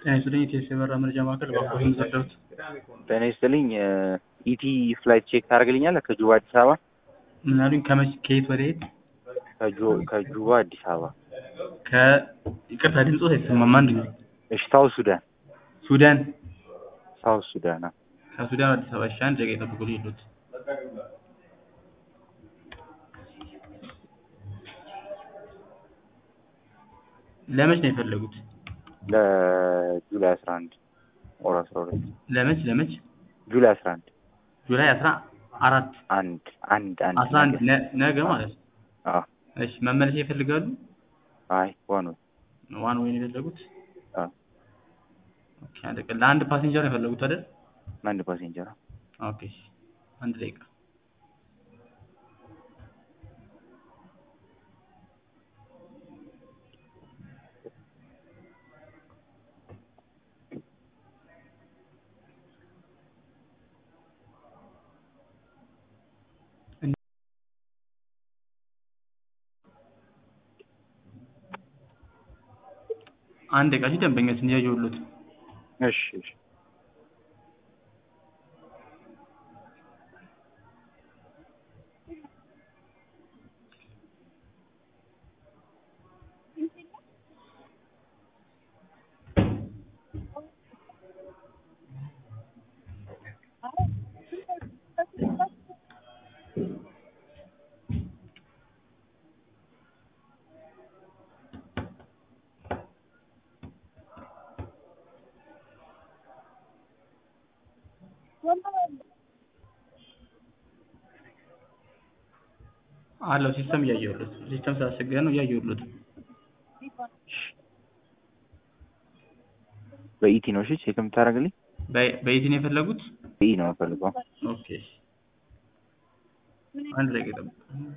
ጤና ይስጥልኝ የኢቲኤስ የበረራ መረጃ ማዕከል እባክዎ የሚዘርደሩት ጤና ይስጥልኝ ኢቲ ፍላይት ቼክ ታደርግልኛለህ? ከጁባ አዲስ አበባ ምን አሉኝ? ከመቼ ከየት ወደ የት? ከጁ- ከጁባ አዲስ አበባ ከ ይቅርታ ድምፆት አይሰማም። አንድ ጊዜ እሺ፣ ሳውት ሱዳን ሱዳን ሳውት ሱዳን አዎ። ከሱዳን አዲስ አበባ። እሺ አንድ ደቂቃ ይጠብቁልኝ ይሉት ለመች ነው የፈለጉት? ለጁላይ አስራ አንድ ወር አስራ ሁለት ለመች ለመች? ጁላይ አስራ አንድ ጁላይ አስራ አራት አንድ አንድ አንድ አስራ አንድ ነ- ነገ ማለት ነው። አዎ። እሺ መመለሻ ይፈልጋሉ? አይ ዋን ወይ ዋን ወይ ነው የፈለጉት? አዎ። ኦኬ አንድ ቀን ለአንድ ፓሴንጀር ነው የፈለጉት አይደል? አንድ ፓሴንጀር ነው። ኦኬ እሺ አንድ ደቂቃ አንድ ደቂቃ እሺ ደንበኛችን እያየሁሎት ነው። እሺ እሺ አለው ሲስተም እያየሁሎት ሲስተም ስላስቸገረ ነው እያየሁሎት ነው። በኢቲ ነው እሺ ቼክ የምታደርግልኝ? በ- በየት ነው የፈለጉት? በኢ ነው የምፈልገው። ኦኬ እሺ አንድ ደቂቃ ይጠብቁ።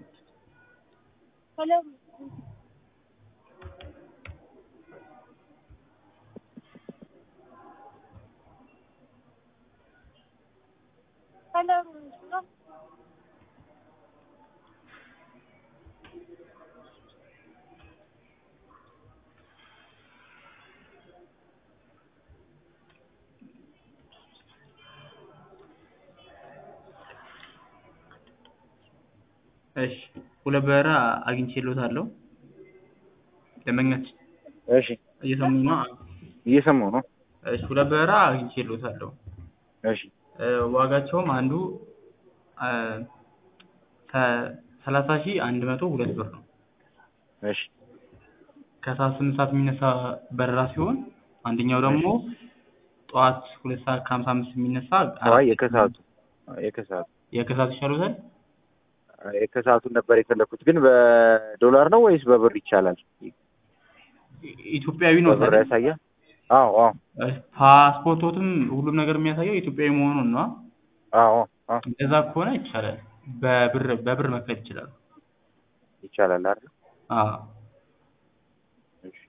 እሺ ሁለት በረራ አግኝቼልዎታለሁ። ደንበኛችን እሺ እየሰሙኝ ነው? እየሰማሁ ነው። እሺ ሁለት በረራ አግኝቼልዎታለሁ። እሺ እ ዋጋቸውም አንዱ አ ከ- ሰላሳ ሺህ አንድ መቶ ሁለት ብር ነው። እሺ ከሰዓት ስምንት ሰዓት የሚነሳ በረራ ሲሆን አንደኛው ደግሞ ጠዋት ሁለት ሰዓት ከሀምሳ አምስት የሚነሳ አይ የከሰዓቱ የከሰዓቱ የከሰዓት ይሻሉታል? የከሰዓቱን ነበር የፈለኩት። ግን በዶላር ነው ወይስ በብር ይቻላል? ኢትዮጵያዊ ነው በብር ያሳያል? አዎ አዎ ፓስፖርቶትም ሁሉም ነገር የሚያሳየው ኢትዮጵያዊ መሆኑን ነው። አዎ አዎ እንደዛ ከሆነ ይቻላል። በብር በብር መክፈል ይችላሉ። ይቻላል አይደል? አዎ እሺ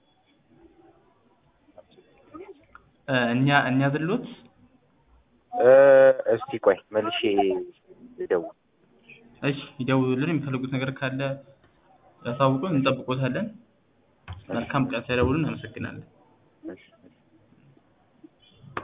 እ እኛ እኛ ዝሎት እ እስቲ ቆይ መልሼ ልደውል። እሺ ይደውሉልን። የሚፈልጉት ነገር ካለ ያሳውቁን፣ እንጠብቆታለን። መልካም ቀን። ሳይደውሉን እናመሰግናለን። እሺ